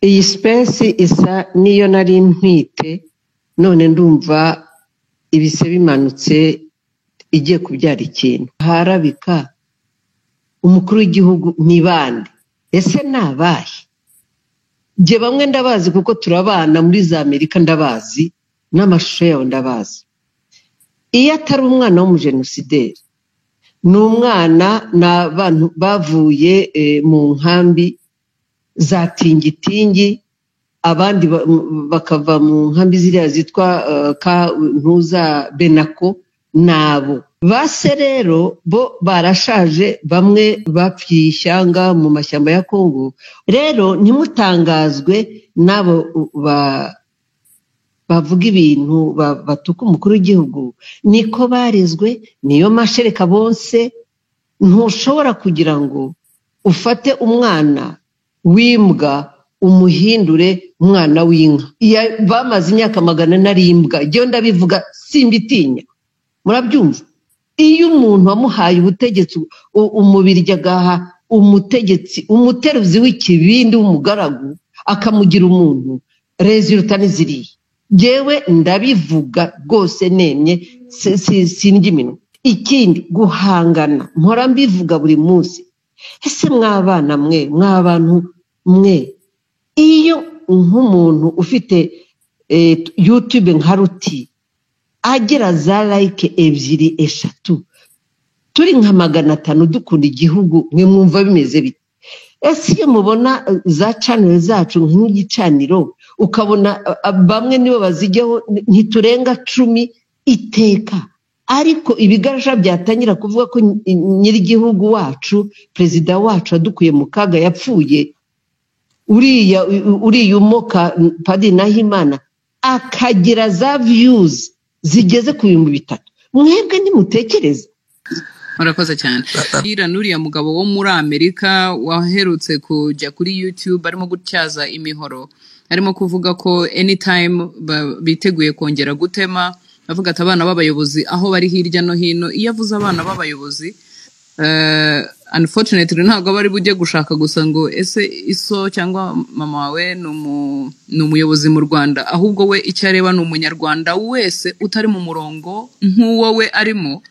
Iyi space isa n'iyo nari ntwite none ndumva ibise bimanutse igiye kubyara ikintu harabika umukuru w'igihugu ni bande ese ni abahe njye bamwe ndabazi kuko turabana muri za amerika ndabazi n'amashusho yabo ndabazi iyo atari umwana w'umujenosideri ni umwana ni abantu bavuye eh, mu nkambi za tingitingi abandi ba- m- bakava mu nkambi ziriya zitwa eh, ka ntuza benako nabo base rero bo barashaje bamwe bapfiye ishyanga mu mashyamba ya kongo rero ntimutangazwe n'abo uh, ba bavuga ibintu ba- batuka umukuru w'igihugu niko barezwe niyo mashereka bonse ntushobora kugira ngo ufate umwana w'imbwa umuhindure umwana w'inka Ya- bamaze imyaka magana n'arimbwa njyewe ndabivuga simbitinya murabyumva iyo umuntu wamuhaye ubutegetsi u- umubiri ajya agaha umutegetsi umuteruzi w'ikibindi w'umugaragu akamugira umuntu reziruta n'iziriya njyewe ndabivuga rwose nemye si- si- sindya iminwa ikindi guhangana mpora mbivuga buri munsi ese mwabana mwe mwabantu mwe iyo nk'umuntu ufite eh, yutube nka ruti agira za like ebyiri eshatu turi nka magana atanu dukunda igihugu mwe mwumva bimeze bite ese iyo mubona eh, za caniro zacu nk'igicaniro ukabona eh, eh, bamwe nibo bazijyaho ni- ntiturenga cumi iteka ariko ibigarasha byatangira kuvuga ko ny- nyir'igihugu wacu perezida wacu yadukuye mu kaga yapfuye uriya uriya umoka padi nahimana akagira za viyuzi zigeze ku bihumbi bitatu mwebwe nimutekereza murakoze cyane iriya n'uriya mugabo wo muri amerika waherutse kujya kuri youtube arimo gutyaza imihoro arimo kuvuga ko anytime ba- biteguye kongera gutema avuga ati abana b'abayobozi aho bari hirya no hino iyo avuze abana b'abayobozi eh, unfortunately ntabwo aba ari bujye gushaka gusa ngo ese iso cyangwa mama wawe ni umu- ni umuyobozi mu rwanda ahubwo we icyo areba ni umunyarwanda wese utari mu murongo nk'uwo we arimo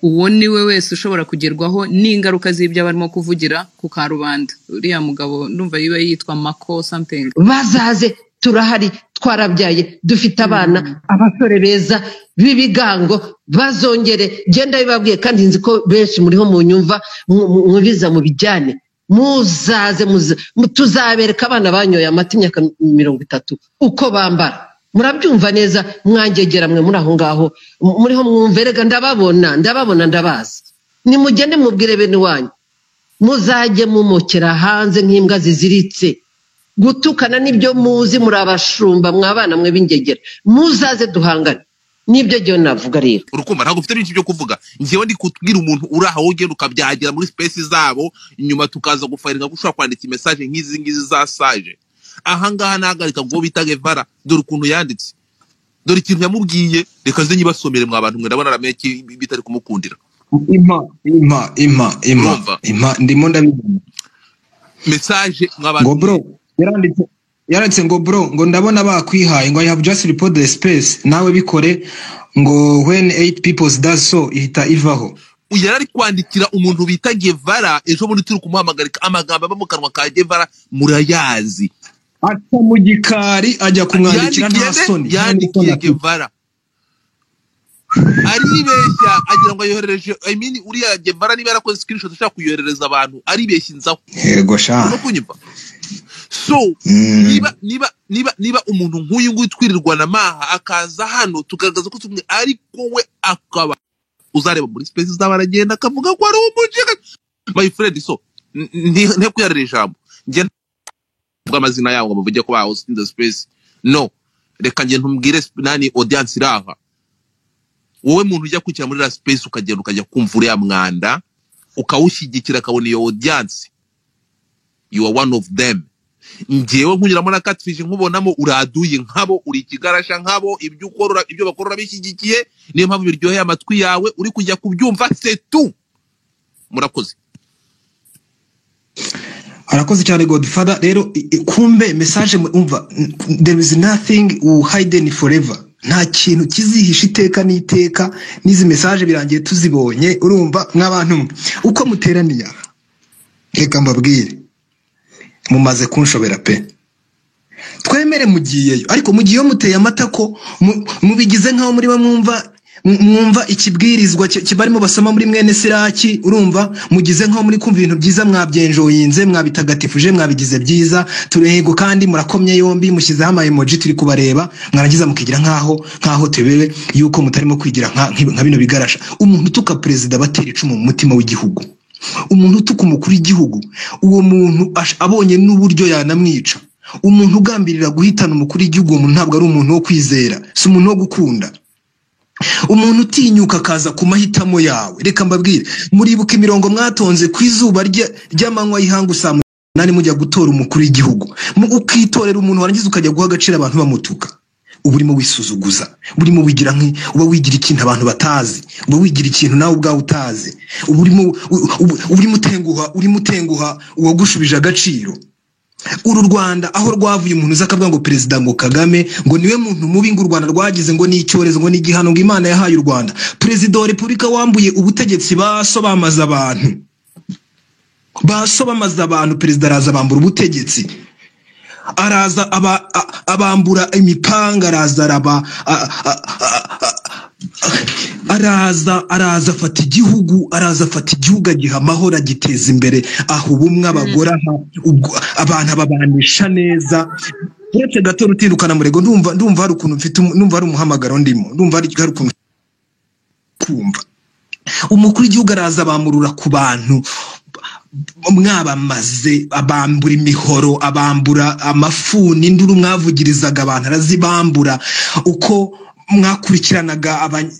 uwo ni we wese ushobora kugerwaho n'ingaruka z'ibyo barimo kuvugira ku karubanda uriya mugabo ndumva yiba yitwa mako something bazaze turahari twarabyaye dufite abana abasore beza b'ibigango bazongere genda bibabwiye kandi nzi ko benshi muriho mu nyumva mwubiza mu bijyane muzaze muze- mu- tuzabereka abana banyoye amata imyaka mirongo itatu uko bambara murabyumva neza mwangegera mwe muri aho ngaho mu- muriho mwumverega ndababona ndababona ndabazi nimugende mubwire bene wanyu muzajye mumukira hanze nk'imbwa ziziritse gutukana nibyo muzi muri abashumba mwabana mwe b'ingegera muzaze duhangane nibyo njyewe navuga rero urukumva ntabwo ufite byinshi byo kuvuga ngewe ndi kubwira umuntu uri aho ugenda ukabyagira muri space zabo nyuma tukaza gufaringa ko ushobora kwandika imesaje nk'izi ngizi za saje ahangaha nahagarika ngo bita gevara dore ukuntu yanditse dore ikintu yamubwiye reka nze nyibasomere mwa bantu mwe ndabona ramenye ko ibi- bitari kumukundira impa impa impa impa urumva impa ndimo ndabibona mesaje mwa bantu ngo bro mwe yaranditse yaranditse ngo bro ngo ndabona bakwihaye ngo i have just reported the space nawe bikore ngo when eight people does so ihita ivaho yari ari kwandikira umuntu bita gevara ejo bundi turi kumuhamagarika amagambo ava mu kanwa ka gevara murayazi aca mu gikari ajya yandikiye kumwandikira nta nde soni nta n'isoni yandikiye afite gevara aribeshya agira ngo ayoherereje I mean, uriya gevara niba yarakoze screenshot ashaka kuyoherereza abantu aribeshya inzaho yego urimo sha kunyumva so Mm. niba niba niba niba umuntu nk'uyu nguyu twirirwana amaha akaza hano tugaragaza ko tumwe ariko we akaba uzareba muri space zaba aragenda akavuga ko ari umujega my friend so n- n- nte kuyarira ijambo njye mvuga amazina yabo ngo bavuge ko bahoze in the space no reka njye ntumbwire sp- nani audience iri aha wowe muntu ujya kwikira muri la space ukagenda ukajya kumva uriya mwanda ukawushyigikira akabona iyo audience you are one of them ngewe nkunyuramo na catfish nkubonamo uraduye nkabo uri ikigarasha nkabo ibyo ukora ibyo bakora urabishyigikiye niyo mpamvu biryoheye amatwi yawe uri kujya kubyumva setu murakoze arakoze cyane godfather rero i- i- kumbe message mu- umva n- there is nothing will hidden forever nta kintu kizihisha iteka n'iteka n'izi message birangiye tuzibonye urumva mw'abantu mwe uko muteraniye aha reka mbabwire mumaze kunshobera pe twemere mugiyeyo ariko mugiyeyo muteye amata ko mu- mubigize nk'aho muri mwumva mu- mwumva ikibwirizwa ki- kibarimo basoma muri mwene siraki urumva mugize nk'aho muri kumva ibintu byiza mwabyenjoyinze mwabitagatifuje mwabigize byiza turego kandi murakomye yombi mushyizeho ama emoji turi kubareba mwarangiza mukigira nk'aho nk'aho tubewe yuko mutarimo kwigira nka nki- nka bino bigarasha umuntu utuka perezida batera icumu mu mutima w'igihugu umuntu utuka umukuru w'igihugu uwo muntu ash- abonye n'uburyo yanamwica umuntu ugambirira guhitana umukuru w'igihugu uwo muntu ntabwo ari umuntu wo kwizera si umuntu wo gukunda umuntu utinyuka akaza ku mahitamo yawe reka mbabwire muribuka imirongo mwatonze ku izuba rya- ry'amanywa y'ihangu saa munani mujya gutora umukuru w'igihugu Mu- ukitorera umuntu warangiza ukajya guha agaciro abantu bamutuka uba urimo wisuzuguza uba urimo wigira nki uba wigira ikintu abantu batazi uba wigira ikintu nawe ubwawe utazi uba urimo u- u- uba urimo utenguha urimo utenguha uwagushubije agaciro uru rwanda aho rwavuye umuntu uza akavuga ngo perezida ngo kagame ngo niwe muntu mubi ngo u rwanda rwagize ngo ni icyorezo ngo ni igihano ngo imana yahaye u rwanda perezida wa repubulika wambuye ubutegetsi baso bamaze abantu baso bamaze abantu perezida araza bambura ubutegetsi araza aba- a- abambura imipanga araza araba a- a- a- a- araza araza afata igihugu araza afata igihugu agiha amahoro agiteza imbere aha ubumwe abagore aha ubwo- abantu ababanisha neza uretse gato rutindukana murego ndumva ndumva hari ukuntu mfite umu- ndumva hari umuhamagaro ndimo ndumva hari hari ukuntu kumva umukuru w'igihugu araza abamurura ku bantu mwabamaze abambura imihoro abambura amafuni induru mwavugirizaga abantu arazibambura uko mwakurikiranaga abany-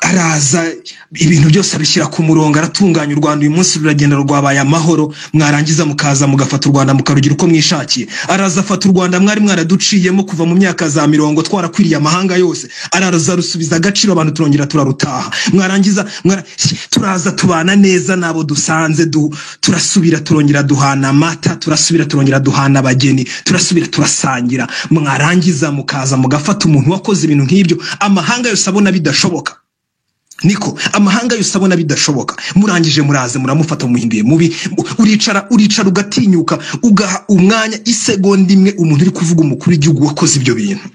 araza ibintu byose abishyira ku murongo aratunganya u rwanda uyu munsi ruragenda rwabaye amahoro mwarangiza mukaza mugafata u rwanda mukarugira uko mwishakiye araza afata u rwanda mwari mwaraduciyemo kuva mu myaka za mirongo twarakwiriye amahanga yose araza rusubiza agaciro abantu turongera turarutaha mwarangiza mwara- turaza tubana neza n'abo dusanze du- turasubira turongera duhana amata turasubira turongera duhana abageni turasubira turasangira mwarangiza mukaza mugafata umuntu wakoze ibintu nk'ibyo amahanga yose abona bidashoboka niko amahanga yose abona bidashoboka murangije muraze muramufata mumuhinduye mubi mu- uricara uricara ugatinyuka ugaha umwanya isegonda imwe umuntu uri kuvuga umukuru w'igihugu wakoze ibyo bintu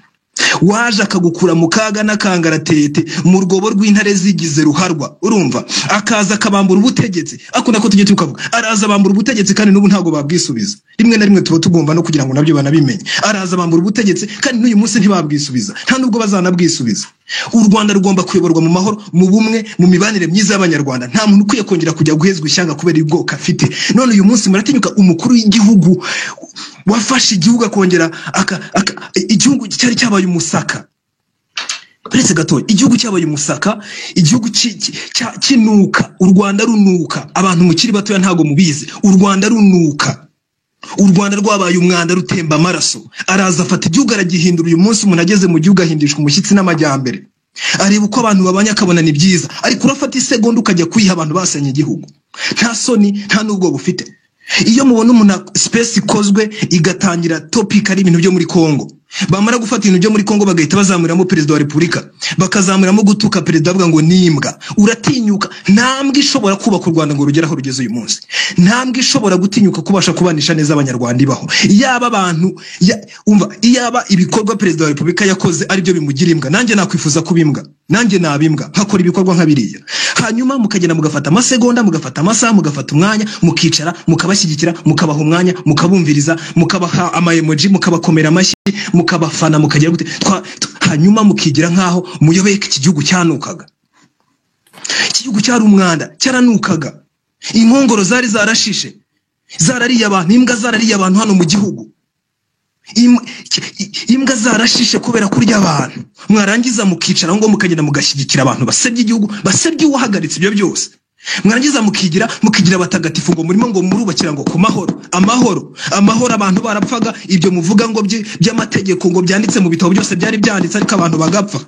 waje akagukura mu kaga n'akangaratete mu rwobo rw'intare zigize ruharwa urumva akaza akabambura ubutegetsi ako nako tujye tukavuga araza abambura ubutegetsi kandi n'ubu ntabwo babwisubiza rimwe na rimwe tuba tugomba no kugira ngo nabyo banabimenye araza abambura ubutegetsi kandi n'uyu munsi ntibabwisubiza nta nubwo bazanabwisubiza u rwanda rugomba kuyoborwa mu mahoro mu bumwe mu mibanire myiza y'abanyarwanda nta muntu ukwiye kongera kujya guhezwa ishyanga kubera ubwoko afite none uyu munsi muratinyuka umukuru w'igihugu wafashe igihugu akongera aka, aka, igihugu cyari cyabaye umusaka uretse gato igihugu cyabaye umusaka igihugu ki- ki- cya- kinuka u rwanda runuka abantu mukiri batoya ntabwo mubizi u rwanda runuka u rwanda rwabaye umwanda rutemba amaraso araza afata igihugu aragihindura uyu munsi umuntu ageze mu gihugu ahindishwa umushyitsi n'amajyambere areba uko abantu babanye akabona ni byiza ariko urafata isegonda ukajya kuyiha abantu basenye igihugu nta soni nta n'ubwo bufite iyo mubona umuntu sipesi ikozwe igatangira topika ari ibintu byo muri kongo bamara gufata ibintu byo muri kongo bagahita bazamuriramo perezida wa repubulika bakazamuriramo gutuka perezida bavuga ngo nimbwa uratinyuka ntambwe ishobora kubaka u rwanda ngo rugere aho rugeze uyu munsi ntambwe ishobora gutinyuka kubasha kubanisha neza abanyarwanda ibaho yaba abantu ya- umva iyaba ibikorwa perezida wa repubulika yakoze aribyo bimugira imbwa nanjye nakwifuza kuba imbwa nanjye naba imbwa nkakora ibikorwa nka biriya hanyuma mukagenda mugafata amasegonda mugafata amasaha mugafata umwanya mukicara mukabashyigikira mukabaha umwanya mukabumviriza mukabaha amayemoji mukabakomera amashyi mukabafana mukagira gute twa- tw- hanyuma mukigira nk'aho muyobeye ko iki gihugu cyanukaga iki gihugu cyari umwanda cyaranukaga inkongoro zari zarashishe zarariye abantu imbwa zarariye abantu hano mu gihugu Im- i- imbwa zarashishe kubera kurya abantu mwarangiza mukicara ngo mukagenda mugashyigikira abantu basebya igihugu basebya uwahagaritse ibyo byose mwarangiza mukigira mukigira abatagatifu ngo murimo ngo murubakira ngo ku mahoro amahoro amahoro abantu barapfaga ibyo muvuga ngo by'i- by'amategeko ngo byanditse mu bitabo byose byari byanditse ariko abantu bagapfa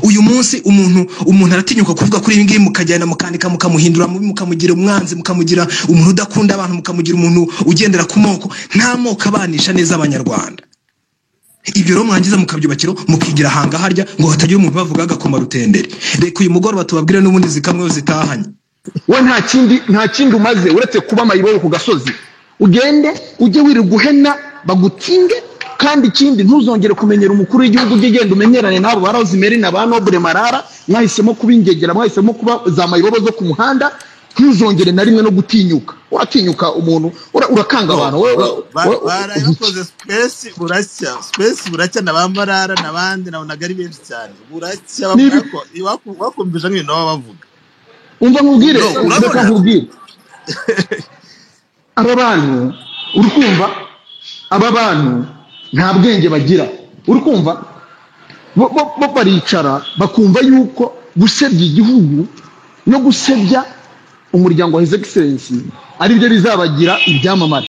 uyu munsi umuntu umuntu aratinyuka kuvuga kuri ibi ngibi mukajyana mukandika mukamuhindura mubi mukamugira umwanzi mukamugira umuntu udakunda abantu mukamugira umuntu ugendera ku moko nta moko abanisha neza abanyarwanda ibyo rero mwangiza mukabyubakiro mukigira ahanga harya ngo hatagira umuntu ubavuga agakoma rutendere reka uyu mugoroba tubabwire n'ubundi zikamweho zitahanye we nta kindi nta kindi umaze uretse kuba mayibobo ku gasozi ugende ujye wirirwa uhena bagutinde kandi ikindi ntuzongere kumenyera umukuru w'igihugu ujye ugenda umenyerane n'abo ba rosemarine ba nobure marara mwahisemo kuba ingegera mwahisemo kuba za mayibobo zo ku muhanda ntuzongere na rimwe no gutinyuka uratinyuka umuntu ura- urakanga abantu wowe ura- wowe- barayakoze sipesi buracya sipesi buracya na ba marara n'abandi nabonaga ari benshi cyane buracya Nibi- bavuga ko- baku- bakumvise nk'ibintu baba bavuga umva nkubwire No, urabona? reka nkubwire aba bantu uri kumva aba bantu nta bwenge bagira uri kumva bo bo- bo baricara bakumva yuko gusebya igihugu no gusebya umuryango wa his excellence ari byo bizabagira ibyamamare